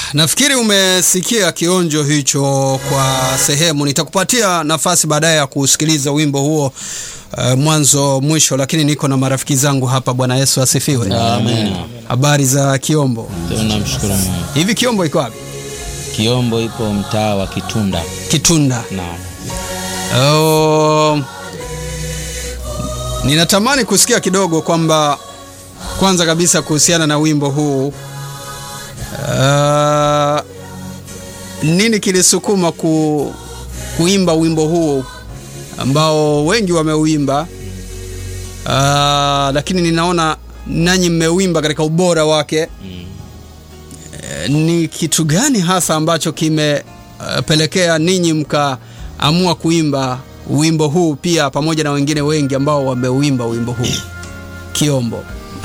nafikiri umesikia kionjo hicho kwa sehemu. Nitakupatia nafasi baadaye ya kusikiliza wimbo huo uh, mwanzo mwisho, lakini niko na marafiki zangu hapa. Bwana Yesu asifiwe. Amen. Habari za Kiombo? Tunamshukuru Mungu. Hivi Kiombo iko wapi? Kiombo ipo mtaa wa Kitunda. Kitunda. Naam. Oh, ninatamani kusikia kidogo kwamba kwanza kabisa kuhusiana na wimbo huu uh, nini kilisukuma ku, kuimba wimbo huu ambao wengi wameuimba uh, lakini ninaona nanyi mmeuimba katika ubora wake Mm. Eh, ni kitu gani hasa ambacho kimepelekea ninyi mkaamua kuimba wimbo huu pia pamoja na wengine wengi ambao wameuimba wimbo huu Kiombo?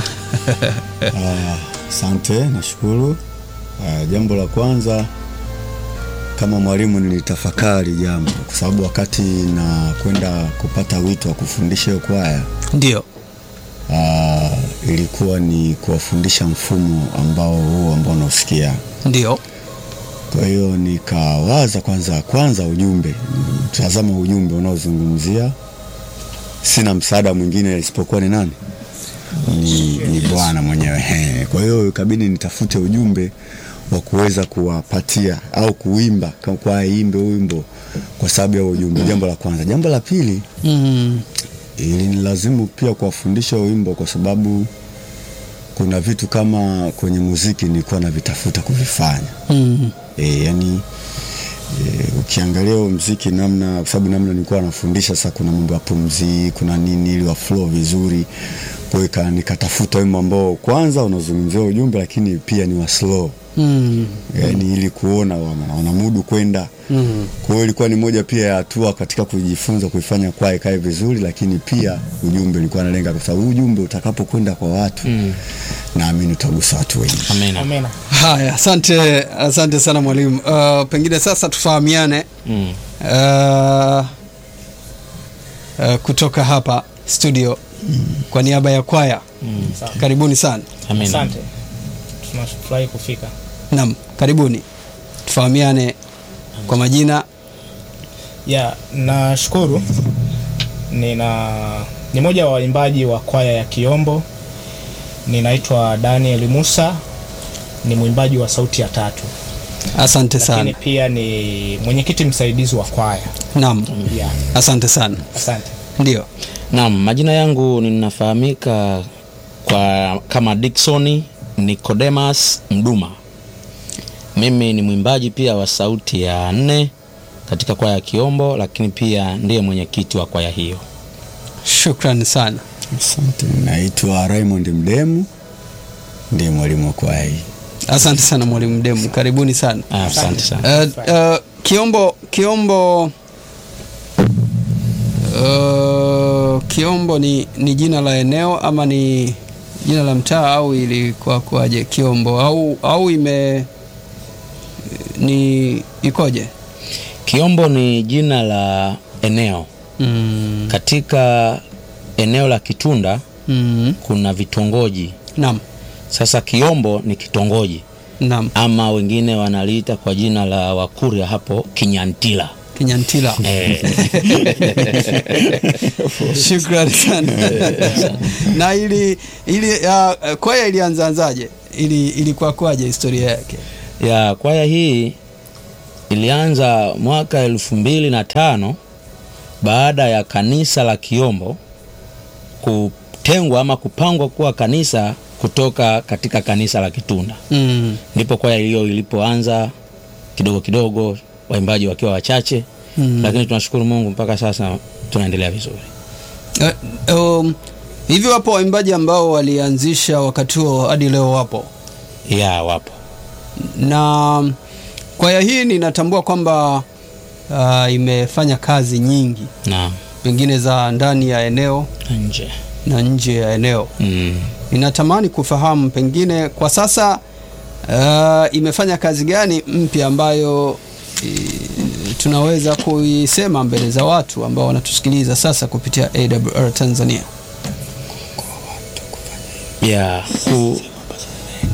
Ah, Asante, nashukuru. Ah, jambo la kwanza kama mwalimu nilitafakari jambo, kwa sababu wakati na kwenda kupata wito wa kufundisha hiyo kwaya Ndio. ah, ilikuwa ni kuwafundisha mfumo ambao huu ambao unausikia. Ndio. Kwa hiyo nikawaza kwanza kwanza ujumbe, tazama ujumbe unaozungumzia. Sina msaada mwingine isipokuwa ni nani? Ni, ni Bwana mwenyewe. He. Kwa hiyo ikabidi nitafute ujumbe wa kuweza kuwapatia au kuimba kama kwa imbe wimbo kwa sababu ya ujumbe. Jambo la kwanza. Jambo la pili Mm. ilinilazimu pia kuwafundisha wimbo kwa sababu kuna vitu kama kwenye muziki nilikuwa navitafuta kuvifanya Mm. e, yani e, ukiangalia huo mziki namna kwa sababu namna nilikuwa nafundisha sasa kuna mambo ya pumzi kuna nini ili wa flow vizuri kwa hiyo ika- nikatafuta wimbo ambao kwanza unazungumzia ujumbe lakini pia ni wa slow Mm. yani ili kuona wana- wanamudu kwenda Mm. kwa hiyo ilikuwa ni moja pia ya hatua katika kujifunza kuifanya kwaya ikae vizuri, lakini pia ujumbe nilikuwa nalenga, kwa sababu ujumbe utakapokwenda kwa watu Mm. naamini utagusa watu wengi. Amina. Amina. Haya, asante, asante sana mwalimu. Uh, pengine sasa tufahamiane Mm. uh, uh, kutoka hapa studio kwa niaba ya kwaya Mm. Sawa. karibuni sana. Amina. Asante. Tunafurahi kufika. Naam, karibuni tufahamiane kwa majina. Ya, nashukuru. Nina ni moja wa waimbaji wa kwaya ya Kiombo. Ninaitwa Daniel Musa. Ni mwimbaji wa sauti ya tatu. Asante Lakini sana. pia ni mwenyekiti msaidizi wa kwaya. Naam, Ya, asante sana. asante. Ndio. Naam, majina yangu ninafahamika kwa kama Dickson Nicodemus Mduma. Mimi ni mwimbaji pia wa sauti ya nne katika kwaya ya Kiombo, lakini pia ndiye mwenyekiti wa kwaya hiyo. Shukrani sana. Asante. Naitwa Raymond Mdemu, ndiye mwalimu wa kwaya hii. Asante sana mwalimu Demu, karibuni sana. Ah, Asante sana. Uh, uh, Kiombo Kiombo uh, Kiombo ni, ni jina la eneo ama ni jina la mtaa au ilikuwa kwaje Kiombo au au ime ni ikoje? Kiombo ni jina la eneo. Mm, Katika eneo la Kitunda mm, kuna vitongoji. naam Sasa Kiombo ni kitongoji naam ama wengine wanaliita kwa jina la Wakurya hapo Kinyantila. Kinyantila. Eh, Shukrani sana. na ili ili uh, kwaya ilianzaanzaje? Ili ilikuwa kwaje historia yake? ya kwaya hii ilianza mwaka elfu mbili na tano baada ya kanisa la Kiombo kutengwa ama kupangwa kuwa kanisa kutoka katika kanisa la Kitunda. Mm. Ndipo kwaya hiyo ilipoanza kidogo kidogo, waimbaji wakiwa wachache Mm. lakini tunashukuru Mungu mpaka sasa tunaendelea vizuri. Uh, um, hivi wapo waimbaji ambao walianzisha wakati huo hadi leo wapo, Ya wapo na kwaya hii ninatambua kwamba uh, imefanya kazi nyingi na pengine za ndani ya eneo nje na nje ya eneo. mm. Ninatamani kufahamu pengine kwa sasa uh, imefanya kazi gani mpya ambayo i, tunaweza kuisema mbele za watu ambao wanatusikiliza sasa kupitia AWR Tanzania. ya ku, ku,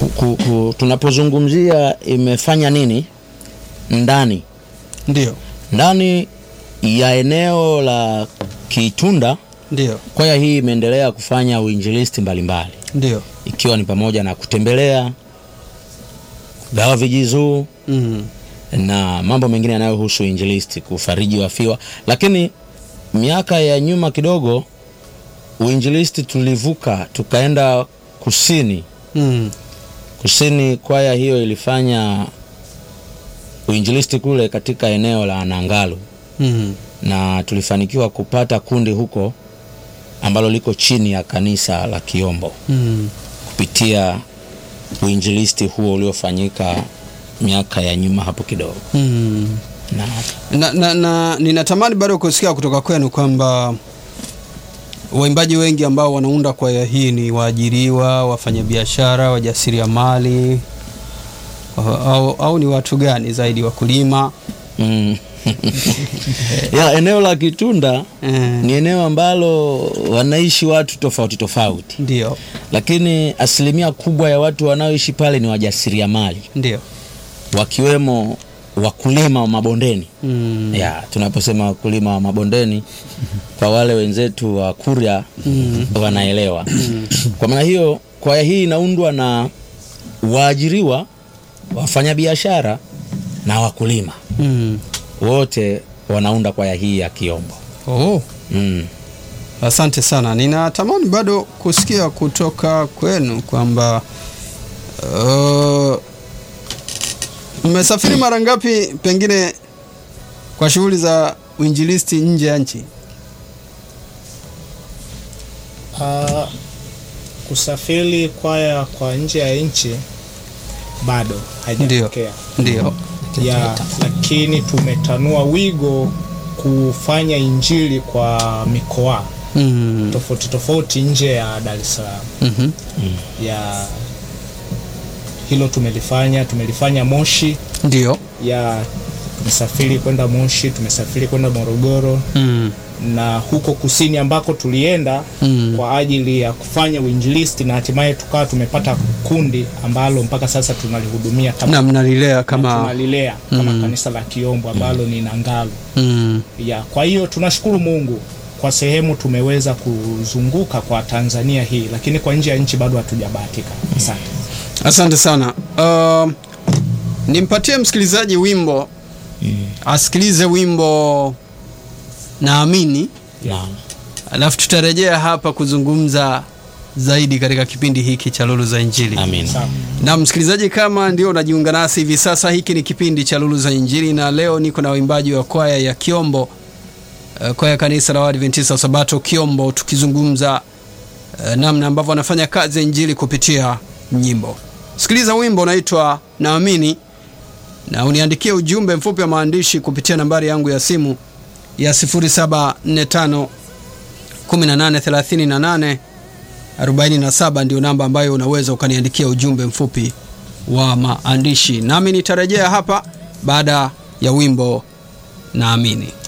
ku, ku, tunapozungumzia imefanya nini ndani ndio ndani ya eneo la Kitunda, ndio kwaya hii imeendelea kufanya uinjilisti mbalimbali ndio ikiwa ni pamoja na kutembelea gawa vijizuu mm. na mambo mengine yanayohusu injilisti, kufariji wafiwa. Lakini miaka ya nyuma kidogo, uinjilisti tulivuka tukaenda kusini. Mm. Kusini, kwaya hiyo ilifanya uinjilisti kule katika eneo la Nangalu, Mm. na tulifanikiwa kupata kundi huko ambalo liko chini ya kanisa la Kiombo Mm. kupitia uinjilisti huo uliofanyika miaka ya nyuma hapo kidogo Mm. na na, na, na ninatamani bado kusikia kutoka kwenu kwamba waimbaji wengi ambao wanaunda kwaya hii ni waajiriwa, wafanyabiashara, wajasiriamali au, au, au ni watu gani zaidi, wakulima? mm. ya eneo la Kitunda Eh, ni eneo ambalo wanaishi watu tofauti tofauti, ndio lakini asilimia kubwa ya watu wanaoishi pale ni wajasiriamali ndio wakiwemo wakulima wa mabondeni. mm. ya tunaposema wakulima wa mabondeni kwa wale wenzetu wa Kuria Mm. wanaelewa. Kwa maana hiyo kwaya hii inaundwa na waajiriwa, wafanyabiashara na wakulima, Mm. wote wanaunda kwaya hii ya Kiombo. Oh. Mm. Asante sana. Ninatamani bado kusikia kutoka kwenu kwamba uh, mmesafiri mara ngapi pengine kwa shughuli za uinjilisti nje ya nchi? Ah, kusafiri kwaya kwa nje ya nchi bado haijatokea Ndio. ya, lakini tumetanua wigo kufanya injili kwa mikoa Mm. tofauti tofauti nje ya Dar es Salaam. Mhm. Ya hilo tumelifanya, tumelifanya Moshi, Ndio. ya tumesafiri kwenda Moshi, tumesafiri kwenda Morogoro Mm. na huko kusini ambako tulienda Mm. kwa ajili ya kufanya uinjilisti na hatimaye tukawa tumepata kundi ambalo mpaka sasa tunalihudumia kama Na mnalilea kama tunalilea kama Mm. kanisa la Kiombo ambalo ni Nangalu. mm. Ya, kwa hiyo tunashukuru Mungu kwa sehemu tumeweza kuzunguka kwa Tanzania hii, lakini kwa nje ya nchi bado hatujabahatika. Asante. Asante sana. Uh, nimpatie msikilizaji wimbo asikilize wimbo naamini, Naam. alafu tutarejea hapa kuzungumza zaidi katika kipindi hiki cha Lulu za Injili. Amin. Sawa. Na msikilizaji, kama ndio unajiunga nasi hivi sasa, hiki ni kipindi cha Lulu za Injili, na leo niko na waimbaji wa kwaya ya Kiombo, uh, kwaya ya kanisa la Waadventista wa Sabato Kiombo, tukizungumza uh, namna ambavyo wanafanya kazi ya Injili kupitia nyimbo. Sikiliza wimbo unaitwa Naamini, na uniandikie ujumbe mfupi wa maandishi kupitia nambari yangu ya simu ya 0745 1838 47 ndio namba ambayo unaweza ukaniandikia ujumbe mfupi wa maandishi, nami nitarejea hapa baada ya wimbo Naamini.